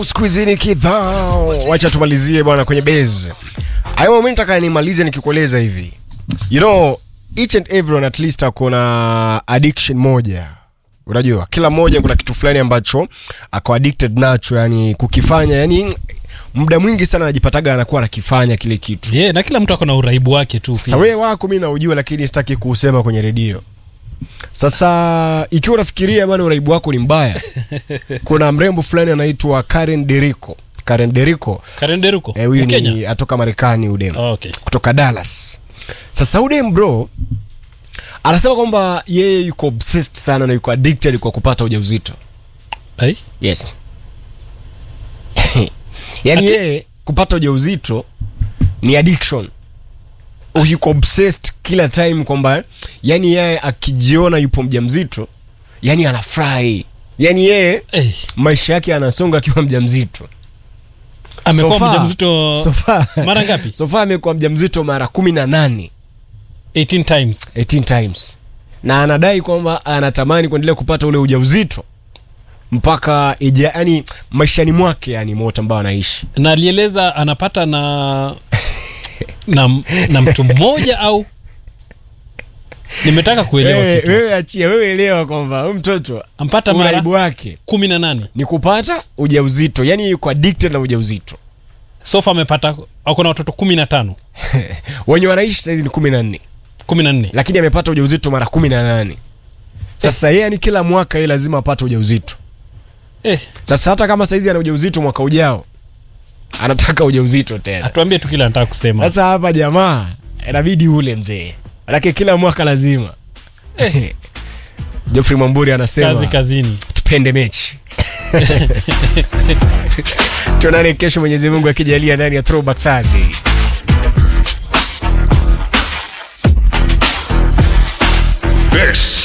siku hizi ni kidhao. Wacha tumalizie bwana kwenye base. Hayo mimi nataka nimalize nikikueleza hivi. You know, each and everyone at least akona addiction moja. Unajua, kila mmoja kuna kitu fulani ambacho ako addicted nacho, yani kukifanya, yani muda mwingi sana anajipataga anakuwa anakifanya kile kitu. yeah, na kila mtu ako na uraibu wake tu Sasa pia. wewe wako mimi naujua, lakini sitaki kuusema kwenye redio. Sasa ikiwa unafikiria bwana uraibu wako ni mbaya, kuna mrembo fulani anaitwa Karen Derico. Karen Derico Karen Deruko eh, huyu Mkenya ni atoka Marekani udem oh, okay. kutoka Dallas. Sasa udem bro anasema kwamba yeye yuko obsessed sana na yuko addicted kwa kupata ujauzito. Ai? Yes. yani Ati- yeye kupata ujauzito ni addiction. Yuko obsessed kila time kwamba yani yeye akijiona yupo mjamzito yani anafurahi. Yani yeye Eh, maisha yake anasonga akiwa mjamzito. amekuwa So far- mjamzito so far- mara ngapi? so far amekuwa mjamzito mara kumi na nane 18 times 18 times na anadai kwamba anatamani kuendelea kupata ule ujauzito mpaka ija, yani maishani mwake yani moto ambao anaishi na alieleza anapata na na, na mtu mmoja au nimetaka kuelewa wewe, kitu wewe achia wewe elewa kwamba huyu mtoto ampata mara uraibu wake kumi na nane ni kupata ujauzito yani yuko addicted na ujauzito sofa amepata ako na watoto kumi na tano wenye wanaishi saizi ni kumi na nne kumi na nne lakini amepata ujauzito mara kumi na nane sasa yeye yani kila mwaka yeye lazima apate ujauzito eh, sasa hata kama saizi ana ujauzito mwaka ujao anataka ujauzito tena atuambie tu kile anataka kusema sasa hapa jamaa inabidi ule mzee manake kila mwaka lazima Geoffrey Mwamburi anasema kazi kazini tupende mechi tuonane kesho mwenyezi mungu akijalia ndani ya throwback thursday This